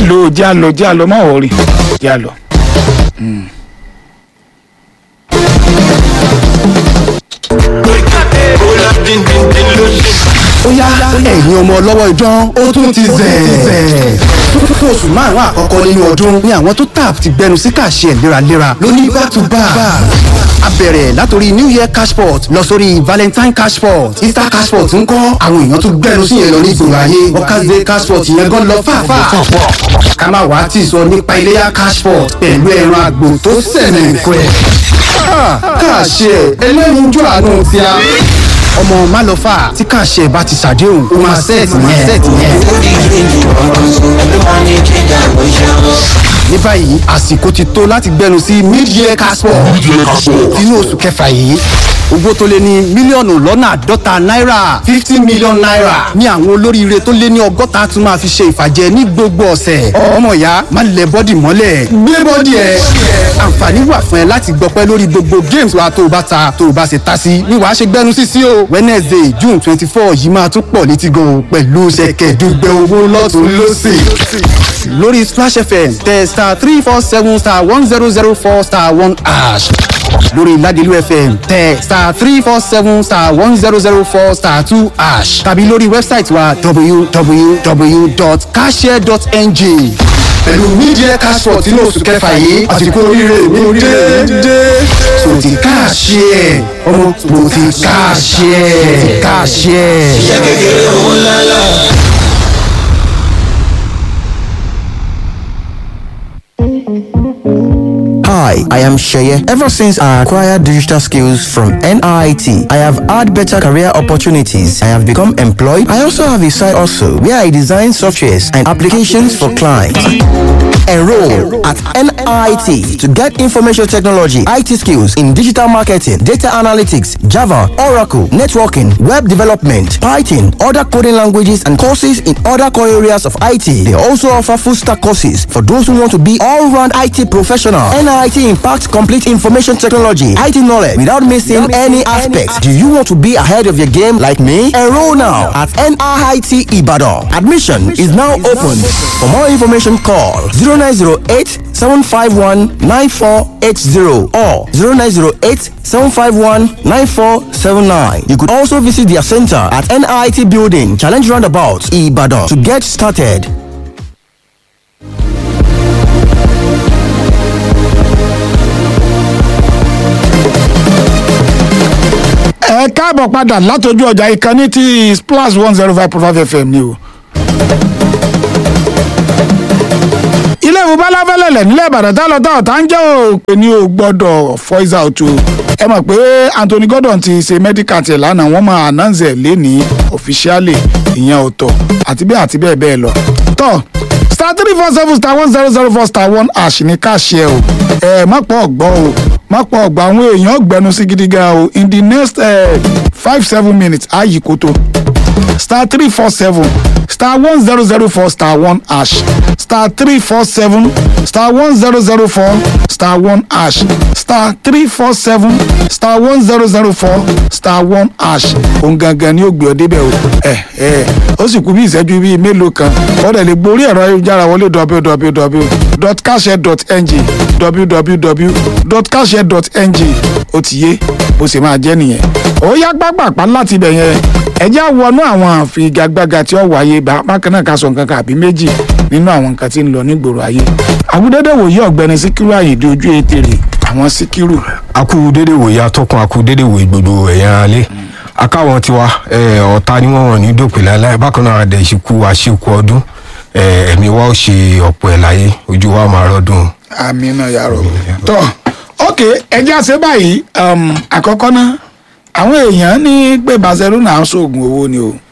àlọ jẹ́ àlọ jẹ́ àlọ má wọrí jẹ́ àlọ. ó yá ẹ̀yin ọmọ ọlọ́wọ́ idán ó tún ti zẹ̀. fún oṣù márùn-ún àkọ́kọ́ nínú ọdún ni àwọn tó tap ti gbẹnu sí kàṣẹ léraléra lóní back to back. a bẹ̀rẹ̀ látòrí new year cashport lọ sórí valentine cashport easter cashport ń kọ́ àwọn èèyàn tó gbẹnu sí yẹn lọ ní ìgboro ayé workers day cashport yẹn gan lọ fàáfàá. ká má wàá tì sọ nípa iléyà cashport pẹ̀lú ẹran àgbò tó sẹ̀nẹ̀ nǹkan ẹ̀. kàṣẹ ẹlẹ́yinjú àánú ti a ọmọ málọfà tí kàṣẹ bá ti ṣàdéhùn ó máa ṣẹ́ẹ̀tì yẹn. ní báyìí àsìkò ti tó láti gbẹnu sí mid-year casport inú oṣù kẹfà yìí owó tó lé ní mílíọ̀nù lọ́nà àádọ́ta náírà fifty million naira ní àwọn olóríire tó lé ní ọgọ́ta tún máa fi ṣe ìfàjẹ ní gbogbo ọ̀sẹ̀ ọmọ ìyá má lẹ bọ́dì mọ́lẹ̀ gbé bọ́dì ẹ̀ àǹfààní wà fún ẹ láti gbọpẹ́ lórí gbogbo games wa tó o bá ta tó o bá ṣe ta sí ni wàá ṣe gbẹnu sí sí o wednesday june twenty four yìí máa tún pọ̀ létí gan o pẹ̀lú ṣẹ̀kẹ̀dùgbẹ̀ owó lọ́tún lọ́sì lórí splash fm tẹ star three four seven star one zero zero four star one ash lórí ládìlú fm tẹ star three four seven star one zero zero four star two ash tàbí lórí wẹ́bsáìtì wa www.cashare.ng pẹ̀lú media cashport inú oṣù kẹfà yìí àsìkò oríire mi dé so ti káàṣì ẹ̀ ọmọ mo ti káàṣì ẹ̀ káàṣì ẹ̀. iṣẹ́ kékeré owó ńláńlá. Hi, I am Sheye. Ever since I acquired digital skills from NIT, I have had better career opportunities. I have become employed. I also have a side also where I design softwares and applications for clients. Enroll at NIT to get information technology, IT skills in digital marketing, data analytics, Java, Oracle, networking, web development, Python, other coding languages, and courses in other core areas of IT. They also offer full stack courses for those who want to be all round IT professional. NIT impacts complete information technology, IT knowledge without missing any aspects. Do you want to be ahead of your game like me? Enroll now at NIT Ibadan. Admission is now open. For more information, call 0908 751 9480 or 0908 751 9479. You could also visit their center at NIT Building, Challenge Roundabout, Ibadan to get started. ẹ káàbọ̀ padà látọjú ọjà ìkànnì tí splash one zero five point five fm ni o. ilé ìwé balafẹ́lẹ̀lẹ̀ nílẹ̀ ìbàdàn tá lọ tá ọ̀tá ń jẹ́ òpè ní o gbọ́dọ̀ voice out o ẹ mọ̀ pé anthony gordon ti ṣe medical tiẹ̀ lánàá wọ́n máa announce ẹ̀ lẹ́ni officially ìyẹn ọ̀tọ̀ àti bẹ́ẹ̀ àti bẹ́ẹ̀ bẹ́ẹ̀ lọ. tọ́ star three four seven star one zero zero four star one ash ní káàṣì ẹ o ẹ má pọ̀ ọ̀gbọ́n o má pọ̀ ọ̀gbọ́n àwọn èèyàn gbẹnu sí gidi gan o in the next uh, five seven minutes á yí koto star three four seven star one zero zero four star one ash star three four seven star one zero zero four star one ash star three four seven star one zero zero four star one ash òun gangan ni ó gbé ọ débẹ̀ o ẹ ẹ ó sì kú bí ìṣẹ́jú bíi mélòó kan ọ̀dẹ̀ lè gborí ẹ̀rọ ayélujára wọlé www.cashier.ng www.cashier.ng ó ti yé bó ṣe máa jẹ́ nìyẹn ó yá pápápá láti ibẹ̀ yẹn ẹjẹ́ wọnú àwọn àfigagbága tí ó wáyé bákan náà ká sọ nǹkan kan àbí méjì nínú àwọn nǹkan tí ń lọ nígboro ayé àgùdẹ́dẹ́ wòye ọ̀gbẹ́ni síkírù àyèdè ojú ètèrè àwọn síkírù. akú dédé wòye atọ́kùn akú dédé wòye gbogbo ẹ̀yàn alẹ́ akáwọn tiwa ọ̀tá ni wọ́n wọ̀n ní dòpin láéláé bákan náà adẹ̀ ìṣìkú àṣìkú ọdún ẹ̀mí wa ó ṣe ọ̀pọ̀ ẹ̀ láyé ojú wa máa rọ́dún. àmì náà yàrá tọ́ ok ẹjẹ́ àṣẹ báyìí àkọ́kọ́ náà àwọn èèyàn ní pé barcelona ń ṣoògùn owó ni o.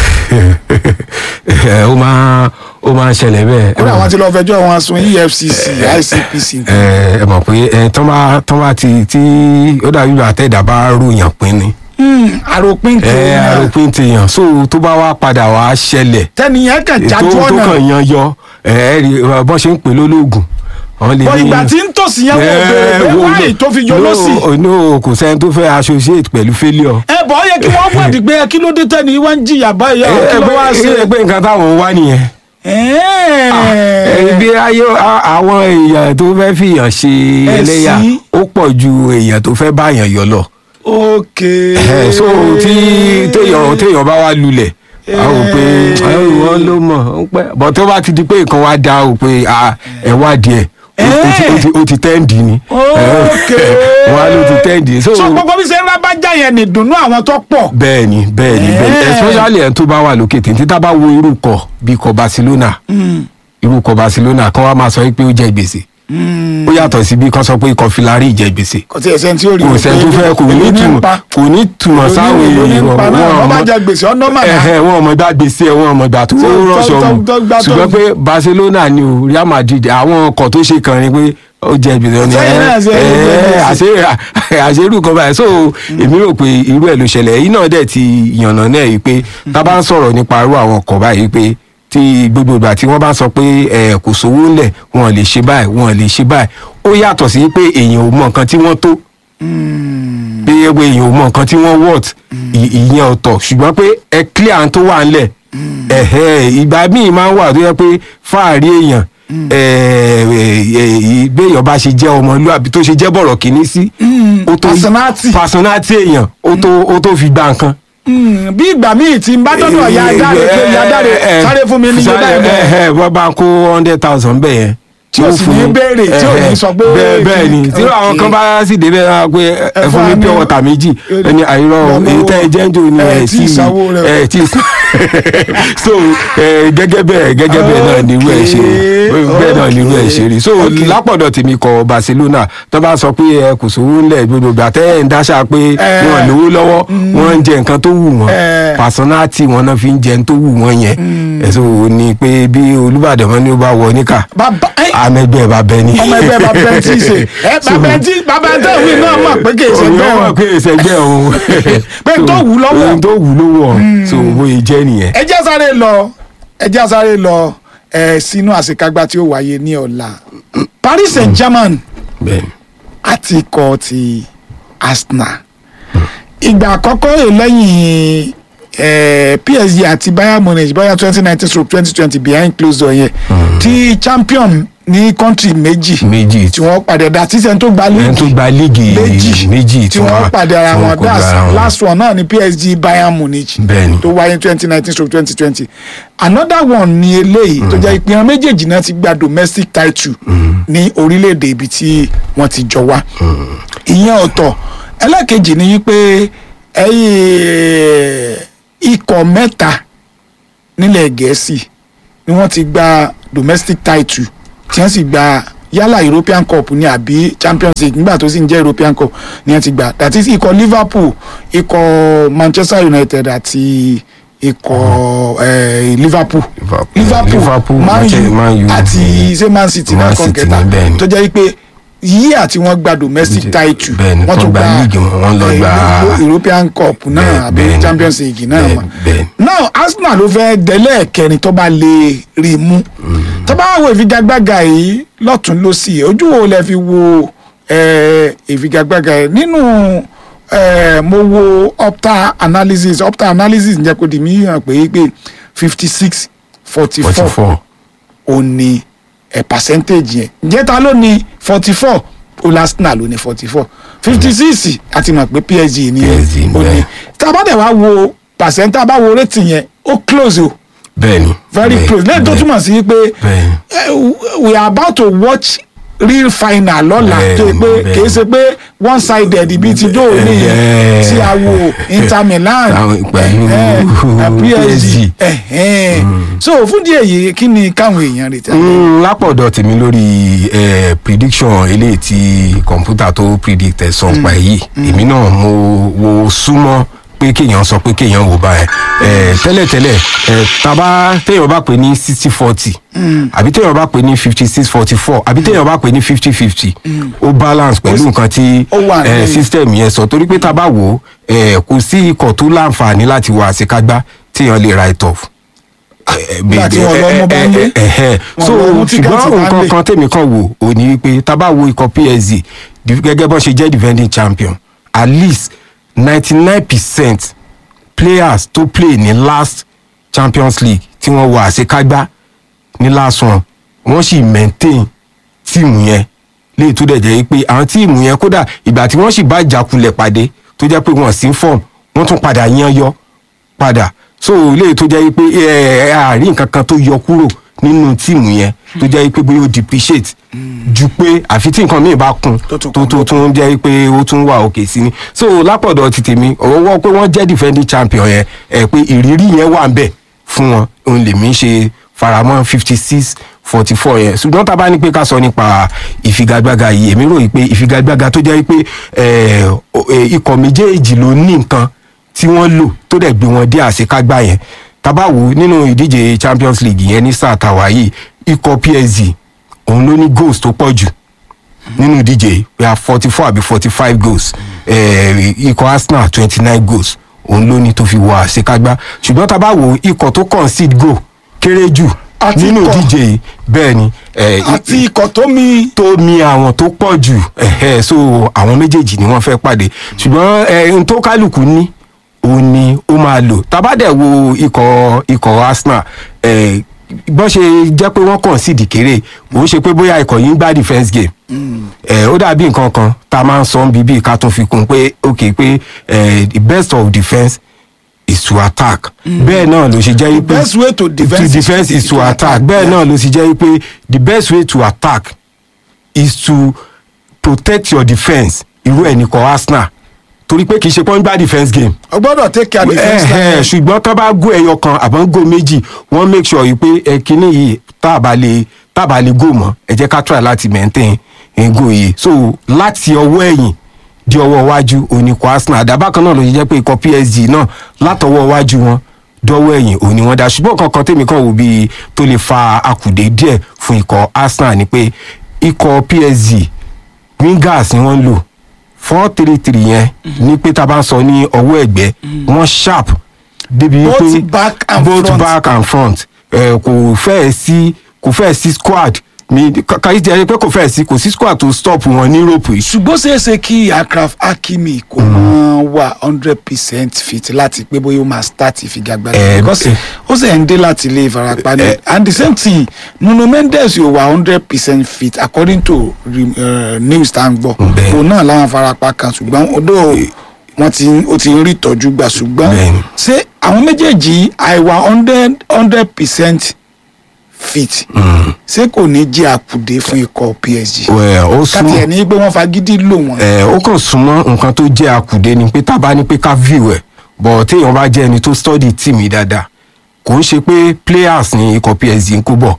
ó máa ó máa ń ṣẹlẹ̀ bẹ́ẹ̀. kódà wọn ti lọ fẹjọ́ wọn sun efcc icpc. ẹ mọ̀ pé tán bá tán bá ti tí ó dàbí ìgbà tẹ̀dá bá ròyàn pín ni. àròpin ti ẹ àròpin ti yàn so tó bá wá padà wá ṣẹlẹ̀. tẹnìyàn kàn jájú tó ọ̀nà kàn yan yọ ẹ ẹ rí bọ́n ṣe ń pè lólógùn bọ ìgbà tí ń tòsí yẹn wọ́n bèrè pé wáyé tó fi yọ lọ́sì. no kò sẹ́ni tó fẹ́ associate pẹ̀lú failure. ẹ bọ̀ ọ́ yẹ kí wọ́n wádìí pé kí ló dé tẹ́ni wá ń jìyà báyìí ọ̀ kí ló wá sí. ẹ pé nǹkan táwọn wá nìyẹn ẹ̀ẹ́n bí ayé a- àwọn èèyàn tó fẹ́ fìyàn ṣe ẹlẹ́yà Ẹ̀sìn. ó pọ̀ ju èèyàn tó fẹ́ báyàn yọ lọ. ok. Ẹ̀hẹ́, so tí téèyàn téèyàn bá wá lulẹ̀ a ò pé wọ́n ló mọ̀ ó pẹ́ bọ̀ tó bá ti di pé nǹkan wá da ò pé ah, ẹ wá díẹ̀ ó ti- ó ti- ó ti tẹ́ǹdì ni ok. wọ́n á ló ti tẹ́ǹdì so so gbogbo bí ṣe ń rábàjá yẹn ní ìdùnnú àwọn tó pọ̀. bẹ́ẹ̀ni bẹ́ẹ̀ni bẹ́ẹ̀ni Eh. especially ẹni tó bá wà lókè tí tá bá wo irú kọ bíi kọ Barcelona irú kọ Barcelona kan wá máa sọ pé ó jẹ gbèsè ó yàtọ̀ sí bí kan sọ pé ikọ̀ filari jẹ gbèsè kò tí ẹ sẹ́ni tí ó rí kò sẹ́ni tó fẹ́ kò ní túmọ̀ kò ní túmọ̀ sáwọn èèyàn ní èèyàn pa náà wọ́n bá mọ̀- jẹ gbèsè ọ̀nà màdá. ẹ̀hẹ̀, wọn ọmọ ìgbà gbèsè ẹ̀ wọn ọmọ ìgbà tó Tó- rọ̀ṣọ̀ tó- mu tó gbà tó- ṣùgbọ́n pé Barcelona ni o Real Madrid àwọn ọkọ̀ tó ṣe kàn ní pé ó jẹ gbèsè ni Sẹ́yìn náà ṣe é jẹ gbèsè. àṣerú kan báyìí so èmi rò pé irú ẹ̀ ló ṣẹlẹ̀ èyí náà dẹ̀ ti yànnà náà yìí pé tá a bá ń sọ̀rọ̀ nípa irú àwọn ọkọ̀ báyìí pé tí gbogbo ìgbà tí wọ́n bá ń sọ pé ẹ kò sówó ńlẹ̀ wọn lè ṣe báyìí wọn lè ṣe báyìí ó yàtọ̀ sí pé èèyàn ò mọ nǹkan tí wọ́n tó pé ẹgbẹ́ èèyàn ò mọ nǹkan tí wọ́n wọ̀t ìyẹn ọ̀tọ̀ ṣùgbọ́n pé ẹ clear àwọn tó wà ńlẹ̀ ẹ̀hẹ́ ìgbà míì máa ń wà tó yẹ pé fáàrí èèyàn béèyàn bá ṣe jẹ́ ọmọlúwàbí tó ṣe jẹ́ bọ̀rọ̀ kìíní sí ó tó Personality. personality èèyàn ó tó ó tó fi gba nǹkan. Mm, bí ìgbà míì tí n bá dọ́dọ̀ ya dáre pé ya dáre sáré fún mi ní iye báyìí bẹ́ẹ̀. wọ́n bá kó hundred thousand bẹ́ẹ̀ yẹn. Tí ó sì ní béèrè, tí ò ní sọ pé bẹ́ẹ̀ bẹ́ẹ̀ ni kí- tí àwọn kan bá sì débẹ̀ náà pé ẹ fún mi pure water méjì ẹni àìrọ̀ Lọ́wọ́- èyí tẹ́ ẹ jẹ́ ń jò ní ẹ ẹ̀ tí ì sanwó rẹ̀. ẹ̀ tí ì san- so ẹ, gẹ́gẹ́ bẹ́ẹ̀ gẹ́gẹ́ bẹ́ẹ̀ náà ni irú ẹ̀ ṣe rí bẹ́ẹ̀ náà ni irú ẹ̀ ṣe rí so Okay. lápọ̀dọ̀ tèmi kọ Barcelona tó bá sọ pé ẹ kò sówó ńlẹ̀ gbogbo ìgbà tẹ́ ẹ̀ ń dáṣà pé Eh. wọn lówó lọ́wọ́ wọ́n ń jẹ nǹkan tó wù wọ́n Eh. personality wọn náà fi ń jẹun tó wù wọ́n yẹn ẹ̀sọ́ ni pé bí Olúbàdàn wọn ni ó bá wọ níkà bàbá ẹ, amẹgbẹ́ bá bẹ ní. ọmọ ẹgbẹ́ bàbá ẹ tí ì ṣe ẹ bàbá ẹ tí bàbá ẹ tẹ̀ wí náà mọ̀ pé kì í ṣe òun bẹ́ẹ̀ náà mọ̀ pé ìṣẹ́gbẹ́ òun. Pé n tó wù lọ́wọ́. ohun tó wù lọ́wọ́ so bóyá jẹ́ nìyẹn. ẹ jẹ́ sáré lọ ẹ jẹ́ sáré lọ ẹ sínú àṣekágbá tí ó wáyé ní ọ̀la Paris Saint-Germain bẹ́ẹ̀ni àti ikọ̀ ti Arsenal ìgbà àkọ́kọ́ rè lẹ́yìn eh, PSG àti Bayern Munich bóyá twenty nineteen stroke twenty twenty behind closed door yẹn tí champion ní country méjì méjì tí wọ́n pàdé dá tíṣẹ́ tó gba ẹni tó league gba líìgì méjì méjì tí wọ́n pàdé ara tí wọn kojú ara that's wọn. last one náà ni PSG Bayern Munich Bẹ́ẹ̀ni. tó wáyé twenty nineteen stroke twenty twenty another one ni eléyìí tó jẹ́ ìpín méjèèjì náà ti gba domestic title ní orílẹ̀-èdè ibi tí wọ́n ti jọ wá ìyẹn ọ̀tọ̀ ẹlẹ́kejì ni wípé ẹ̀yìn ikọ̀ mẹ́ta nílẹ̀ gẹ̀ẹ́sì ni wọ́n ti gba domestic title tí wọ́n sì gba yálà European Cup ní àbí Champions League nígbà tó sì ń jẹ́ European Cup ni wọ́n ti gbà that is ikọ̀ Liverpool ikọ̀ Manchester United àti ikọ̀ eh, Liverpool Liverpool, Liverpool, Man Manche- Man U U, àti ṣé Man City Man náà City kàn kẹta ní bẹ́ẹ̀ ni. tó jẹ́ pé yíyí àti wọ́n gba domestic title Bẹ́ẹ̀ni, wọ́n tó tún gba league wọn, wọ́n lọ eh, gba- European Cup náà Bẹ́ẹ̀- àbí bẹ́ẹ̀ni. Champions League náà Bẹ́ẹ̀- mọ̀ bẹ́ẹ̀ni. now Arsenal ló fẹ́ dẹ́lẹ̀ kẹrin tó bá lè rí i mú tó bá wo ìfigagbága yìí lọ́tún lọ́sì ojú wo lẹ fi wo eh, ìfigagbága yìí nínú eh, mo wo opta analysis opta analysis ń jẹ́ kó di mí hàn pé pé fifty six forty forty four four ó ní ẹ percentage yẹn ǹjẹ́ ta ló ní forty four Arsenal ló ní forty four fifty six àti mọ̀ pé PSG ní PSG ní ó ní bẹ́ẹ̀. tá a bá dẹ̀ wá wo percent tá a bá wo rating yẹn ó close o bẹ́ẹ̀ni very bẹ́ẹ̀- close lẹ́yìn tó bẹ́ẹ̀- túmọ̀ sí pé bẹ́ẹ̀ni. eh, we are about to watch real final lọ́la Bẹ́ẹ̀ni, tó yẹ pé bẹ́ẹ̀ni. kì í ṣe pé one sided bíi ti dóò ní Bẹ́ẹ̀. tí a wo Inter Milan Àwọn pẹ̀lú eh, eh, PSG PSG. eh, eh. so fún díẹ̀ yìí kí ni káwọn èèyàn retí. Mm, lápọ̀dọ̀ tèmi lórí eh, prediction eléyìí tí kọ̀ǹpútà tó predict ẹ̀sán pa èyí èmi náà mo wo súnmọ́ pé kéèyàn sọ pé kéèyàn wò báyẹn eh, tẹ́lẹ̀tẹ́lẹ̀ eh, tàbá téèyàn bá pè ní sixty forty àbí téèyàn bá pè ní fifty six forty four àbí téèyàn bá pè ní fifty fifty ó balance pẹ̀lú nǹkan tí ó wà eh, ní- system yẹn sọ torí pé tá a bá wò ó eh, kò sí ikọ̀ tó láǹfààní láti wọ àṣekágbá téèyàn lè write off Nígbà tí wọ́n lọ mú bá ń lé. ẹ̀hẹ́ Wọ́n so lọ mú tíkẹ́ẹ̀tì ṣùgbọ́n bá ń nǹkan lé. kan tèmi kan wò ó ní wípé tá a bá wo ikọ̀ PSG di- gẹ́gẹ́ bọ́n ṣe jẹ́ defending champion at least ninety nine percent players tó play ní last Champions League tí wọ́n wọ àṣekágbá ní last one wọ́n sì maintain tíìmù yẹn léyìí tó dẹ̀ jẹ́ pé àwọn tíìmù yẹn kódà ìgbà tí wọ́n sì bá ìjákulẹ̀ pàdé tó jẹ́ pé wọ́n sí form wọ́n tún padà yan yọ padà so léyìí tó jẹ́ pé ẹ ẹ àárín nǹkan kan tó yọ kúrò nínú tíìmù yẹn tó jẹ́ pé bóyá ó depreciate ju pé àfi tí nǹkan míì bá kún Tó tún tó kún tó tún jẹ́ pé ó tún wà òkè sí ni so lápọ̀dọ̀ ti tèmi ọwọ́ pé wọ́n jẹ́ defending champion yẹn ẹ pé ìrírí yẹn wà ń bẹ̀ fún wọn òun lèmi ṣe faramọ́ fifty six forty four yẹn ṣùgbọ́n tá a bá ní pé ká sọ nípa ìfigagbága yìí èmi ròyìn pé ìfigagbága tó jẹ́ pé ẹ, o- ẹ, ikọ̀ méjèèjì ló ní nǹkan tí wọ́n lò tó dẹ̀ gbé wọn dé àṣekágbá yẹn tabawo nínú ìdíje champions league yẹn ní sáà tàwa yìí ikọ̀ psg òun ló ní goals tó pọ̀ jù nínú ìdíje yìí we have forty four àbí forty five goals eh, ikọ̀ arsenal twenty nine goals òun ló ní tó fi wọ àṣekágbá ṣùgbọ́n tá a bá wo ikọ̀ tó concede goal kéré jù Àti nínú ikọ̀- ìdíje yìí bẹ́ẹ̀ ni eh, àti ikọ̀ tó mi tó mi àwọn tó pọ̀ jù ẹ̀hẹ́, so àwọn méjèèjì ni wọ́n fẹ́ pàdé ṣùgbọ́n ẹ̀ n tó kálukú ní òun ni ó máa lò tábàdẹ̀ wo ikọ̀ ikọ̀ arsenal ẹ̀ bọ́n ṣe jẹ́ pé wọ́n kàn sí ìdìkéré òun ṣe pé bóyá ikọ̀ yìí ń gbá defence game ẹ̀ ó dàbí nǹkan kan tá a máa ń sọ bíbí ká tún fi kún un pé ok pé ẹ̀ the best of defence is to attack bẹ́ẹ̀ náà ló ṣe jẹ́ pé best way to defence to defence is to attack bẹ́ẹ̀ náà ló ṣe jẹ́ pé the best way to attack is to protect your defence irú ẹ̀ nìkan arsenal torí pé kì í ṣe pọ́n gbá defence game o gbọ́dọ̀ take care defence ẹ̀hẹ̀, line ṣùgbọ́n tó bá gó ẹyọ kan àbọ̀ ń gó méjì wọ́n make sure yìí pé ẹ kíní yìí tá a bá lè tá a bá lè gò mọ́ ẹ jẹ́ ká try láti maintain ego yìí so láti ọwọ́ ẹ̀yìn di ọwọ́ iwájú oníkọ̀ arsenal àdàbà kan náà ló ṣe jẹ́ pé ikọ̀ psg náà látọwọ́ iwájú wọn dọ́wọ́ ẹ̀yìn òní wọn dá ṣùgbọ́n kankan tèmi kan wò bíi tó lè fa akùdé díẹ̀ fún ikọ̀ arsenal ni pé ikọ̀ psg wingers ni wọ́n ń lò four three three yẹn ní pé tá a bá ń sọ ní ọwọ́ ẹ̀gbẹ́ wọ́n sharp débi Both wípé back and both front. back and front ẹ kò fẹ́ẹ̀ sí kò fẹ́ẹ̀ sí squad mi kàyí ti ẹ pé kò fẹ́ẹ̀ sí kò sí squad tó stop wọn ní europe yìí ṣùgbọ́n ṣeéṣe kí akraf hakimi kò mọ wà hundred percent fit láti pé bóyá ó máa start ìfigagbága Eh, because eh. ó sì ń dé láti ilé ìfarapa ni Eh. and the same thing nuno mendes yóò wà hundred percent fit according to uh, news tá à ń gbọ́ Bẹ́ẹ̀. òun náà láwọn farapa kan ṣùgbọ́n odò wọn ti ó ti ń rí ìtọ́jú gbà ṣùgbọ́n Bẹ́ẹ̀ni. ṣé àwọn méjèèjì àìwà hundred hundred percent fit ṣé kò ní jẹ́ àkùdé fún ikọ̀ psg Well, ó káti ẹ̀ súnmọ́ ní pé wọ́n fagídí lò wọ́n. ẹ ó kàn súnmọ́ nǹkan tó jẹ́ akùdé ni pé tá a bá ní pé ká view ẹ̀ bọ̀ téèyàn bá jẹ́ ẹni tó study team yìí dáadáa kò ń ṣe pé players ní ikọ̀ psg ń kó bọ̀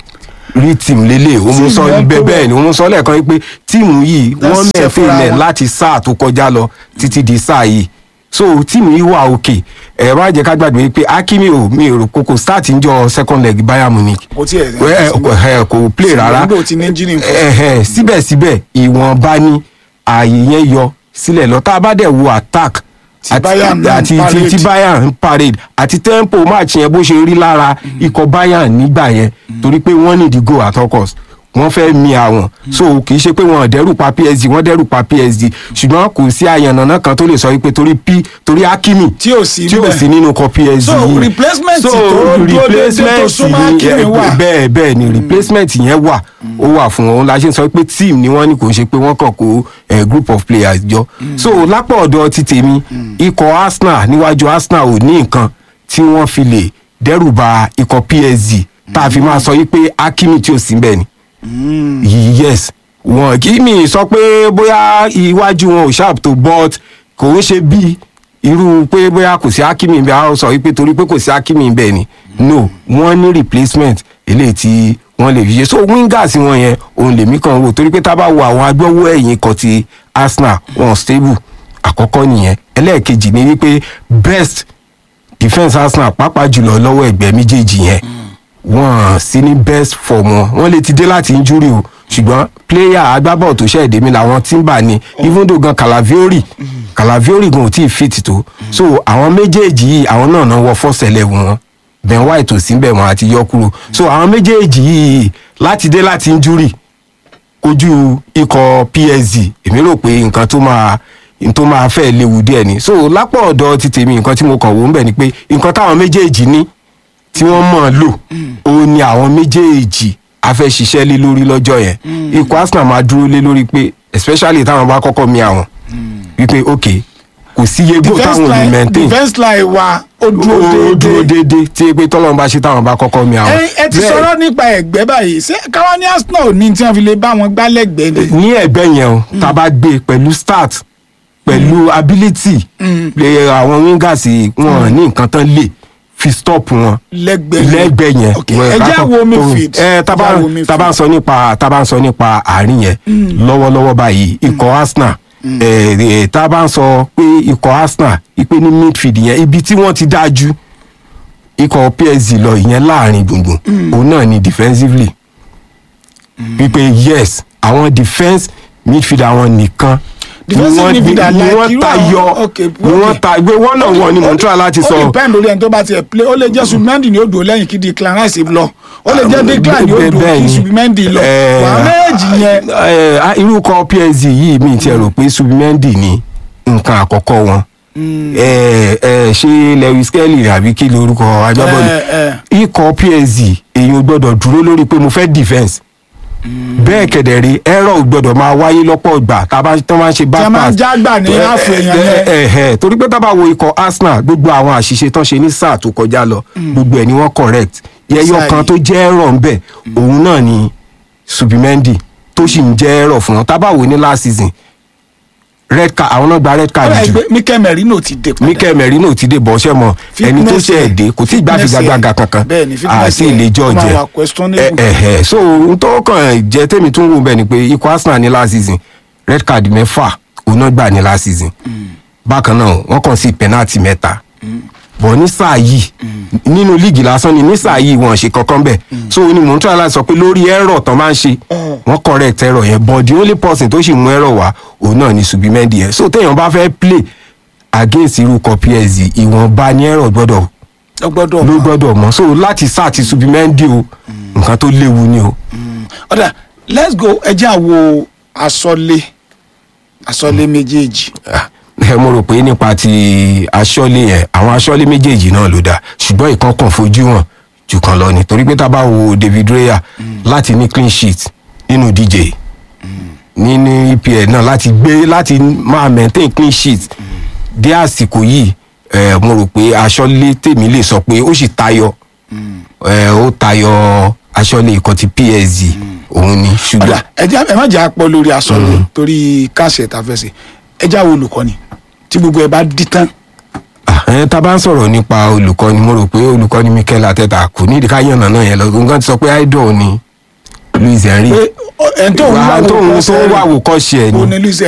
rí team lélẹ̀ ó mú Team sọ yẹn bẹ́ẹ̀ kó bẹ́ẹ̀ ni ó mú sọ lẹ́ẹ̀kan pé tíìmù yìí Wọ́n wọ́n ṣiṣẹ́ fúnra mẹ́fẹ̀ẹ́ wọn. láti sáà tó kọjá lọ títí di sáà yìí so tíìmù yìí wà òkè ẹ má jẹ́ ká gbàgbé pé akimi ò mi ò rò kókó start ń jọ second leg bayern munich kò tiẹ̀ Wẹ́- ẹ, kò ẹ, kò play rárá nígbà tí ní engine nǹkan. Ẹhẹ́, síbẹ̀síbẹ̀ ìwọ̀nba ni ààyè yẹn yọ sílẹ̀ lọ tá a bá dẹ̀ wo attack Tí àti Bayern náà ń àti tí parade. tí bayern ń parade àti tempo match yẹn bó ṣe rí lára ikọ̀ bayern nígbà yẹn torí pé wọ́n need go at all cost wọ́n fẹ́ mi àwọn so kì í ṣe pé wọ́n dẹ́rù pa psg wọ́n dẹ́rù pa psg ṣùgbọ́n kò sí àyànnàná kan tó lè sọ wípé torí p torí hakimi Tí ò sí tí ò níbẹ̀. sí nínú ikọ̀ psg So, yìí. replacement So, tó dúró déédéé tó replacement súnmọ́ ni, Hakimi eh, wà. bẹ́ẹ̀ bẹ́ẹ̀ ni replacement yẹn wà ó wà fún wọn la ṣe ń sọ pé team ni wọ́n ní kò ń ṣe pé wọ́n kàn kó eh, group of players jọ so lápá ọ̀dọ̀ ti tèmi ikọ̀ arsenal níwájú arsenal ò ní nǹkan tí wọ́n fi lè dẹ́rù ba ikọ̀ psg tá a fi máa sọ yí pé hakimi tí ò sí bẹ́ẹ̀ ni yes wọn kì í mi sọ pé bóyá iwájú wọn ò sharp tó but kò ń ṣe bí irú pé bóyá kò sí hakimi bẹ́ẹ̀ a ó sọ wípé torí pé kò sí hakimi bẹ́ẹ̀ ni no wọ́n ní replacement eléyìí tí wọ́n lè fi ṣe so wingers wọn yẹn òun lèmi kan wò torí pé tá a bá wo àwọn agbọ́wọ́ ẹ̀yìn kan ti arsenal wọn stable àkọ́kọ́ nìyẹn ẹlẹ́ẹ̀kejì ni wípé best defence arsenal pàápàá jùlọ lọ́wọ́ ẹgbẹ́ méjèèjì yẹn wọ́n sí ní best form wọn wọ́n lè ti dé láti injury o ṣùgbọ́n player agbábọ̀ tó ṣẹ̀ dé mi làwọn timber ni even though gan calaviori calaviori gan ò tí ì fit tó so àwọn méjèèjì yìí àwọn náà náà wọ first eleven wọn ben white ò sí bẹ̀ wọ́n àti yọ kúrò so àwọn méjèèjì yìí láti dé láti injury kojú ikọ̀ psg èmi rò pé nǹkan tó máa n tó máa fẹ́ léwu díẹ̀ ni so lápò ọ̀dọ̀ ti tèmi nǹkan tí mo kàn wò ń bẹ̀ ni pé nǹkan táwọn méjèèjì ní tí wọ́n mọ̀ ọ́n lò ó ní àwọn méjèèjì a fẹ́ ṣiṣẹ́ lé lórí lọ́jọ́ yẹn ikọ̀ arsenal máa dúró lé lórí pé especially táwọn bá kọ́kọ́ mi àwọn wípé ok kò sí iye goal defence táwọn ò ní line maintain defence line wa ó dúró ó dúró déédéé déédéé tí pé tọ́lọ́run bá ṣe táwọn bá kọ́kọ́ mi àwọn. ẹ ẹ ti Bẹ́ẹ̀- sọ̀rọ̀ nípa ẹ̀gbẹ́ báyìí ṣé káwá ní arsenal ò ní tí wọ́n fi lè bá wọn gbá lẹ́gbẹ̀ẹ́ ni. ní ẹgbẹ́ yẹn o tá a bá gbé pẹ̀lú start pẹ̀lú ability lè àwọn wingers wọn ní nǹkan tán lè fi stop wọn lẹ́gbẹ̀ẹ́ yẹn. lẹ́gbẹ̀ẹ́ yẹn. ok ẹ jẹ́ wo midfield ẹ tá ẹ jẹ́ wo bá- tá bá ń sọ nípa tá bá ń sọ nípa àárín yẹn lọ́wọ́lọ́wọ́ báyìí ikọ̀ arsenal ẹ, ẹ, tá a bá ń sọ pé ikọ̀ arsenal ipe ní midfield yẹn ibi tí wọ́n ti dáa ju ikọ̀ psg lọ ìyẹn láàrin gbùngbùn òun náà ni defensively wípé yes àwọn defence midfield àwọn nìkan ni Defensive wọ́n- midfielder ni like wọ́n irú tayọ àwọn- okay, ni wọ́n okay. ta gbé wọ́n náà wọ́n ni mò ń try láti ó sọ depend lórí ẹni tó bá tiẹ̀ play ó lè jẹ́ subimendi ni ó dùn lẹ́yìn kí declan rice lọ ó lè jẹ́ declan ni ó bẹ́ẹ̀- dùn bẹ́ẹ̀ kí ni. subimendi lọ Eh, wà á méjì yẹn ẹ, a- irú kan psg yìí mi ti rò pé subimendi ni nǹkan àkọ́kọ́ wọn ẹ ẹ ṣé lewis kelly àbí kí lorúkọ agbábọ́ọ̀lù Eh, eh. ikọ̀ psg èyàn gbọ́dọ̀ dúró lórí pé mo fẹ́ defence bẹ́ẹ̀ kẹ̀dẹ̀rí ẹ̀rọ ò gbọ́dọ̀ máa wáyé lọ́pọ̀ ìgbà tá a bá tó máa ń ṣe back Tí a máa ń pass. jágbà ní Eh, half eh, èèyàn eh, yẹn. eh, eh, torí pé tá a bá wo ikọ̀ arsenal gbogbo àwọn àṣìṣe tán ṣe ní sáà tó kọjá lọ gbogbo ẹ̀ ni wọ́n correct yẹyọ Sáà kan yìí. tó jẹ́ ẹ̀rọ ń bẹ̀ òun náà ni subimendi tó sì ń jẹ́ ẹ̀rọ fún wọn tá a bá wò ní last season red card àwọn náà gba red ó card rà jù pé mikel merino ti dé padà mikel merino ti dé bọ́ọ̀ṣẹ́ mọ ẹni tó Fitness ṣe ẹ̀. ẹ̀dẹ́ kò tí ì gbá Fitness figagbága ẹ̀. kankan Bẹ́ẹ̀ni, fitness àti ẹ̀. ìlẹ́jọ́ Ó máa jẹ wà questionable. ẹ ẹ so n tó kàn jẹ́ tèmi tún wù bẹ́ẹ̀ ni pé ikọ̀ arsenal ní last season red card mẹ́fà òun náà gbà ní last season bákan náà wọ́n kàn sí penalty mẹ́ta bọ̀ ní sáà yìí nínú líìgì lásán ni ní sáà yìí wọn ṣe kankan bẹ́ẹ̀ so ni mò ń tọ́ láti sọ pé lórí ẹ̀rọ tán máa ń ṣe wọ́n correct ẹ̀rọ yẹn but the only person tó sì mú ẹ̀rọ wá òun náà ni subimendi yẹn so téèyàn bá fẹ́ play against irú kan psg ìwọ̀nba ní ẹ̀rọ gbọ́dọ̀ ó gbọ́dọ̀ ló mọ̀. gbọ́dọ̀ mọ̀ so láti sáà ti subimendi o nǹkan tó léwu ni o. ọ̀dà let's go ẹ jẹ́ àwo asọ́lé asọ́lé méjèèjì Ah, ẹ mo rò pé nípa ti aṣọ́lé yẹn àwọn aṣọ́lé méjèèjì náà ló dáa ṣùgbọ́n ìkan kan fojú hàn jù kan lọ ni torí pé tá a bá wo david raya láti ní clean sheet nínú dj nínú epl náà láti gbé láti máa maintain clean sheet dé àsìkò yìí ẹ mo rò pé aṣọ́lé tèmi lè sọ pé ó sì tayọ ẹ ó tayọ aṣọ́lé ikọ̀ ti psg òun ni ọ̀dà ṣùgbọ́n ẹ jẹ́ ẹ má jẹ́ àpọ̀ lórí asọ́lé torí káàsì ẹ̀ta fẹsẹ̀ ẹ jẹ́ àwọn olùkọ́ni tí gbogbo ẹ bá dí tán Ah, ẹ tá a bá ń sọ̀rọ̀ nípa olùkọ́ni mo rò pé olùkọ́ni mikel ateta kò ní ìdíkà yànnà náà yẹn lọ nǹkan ti sọ pé idol ni luis henry pé ẹ̀ ń tó ń Wà á wá tó ń wò tó ń wá àwòkọ́ṣe ẹ̀ ó ni ní luis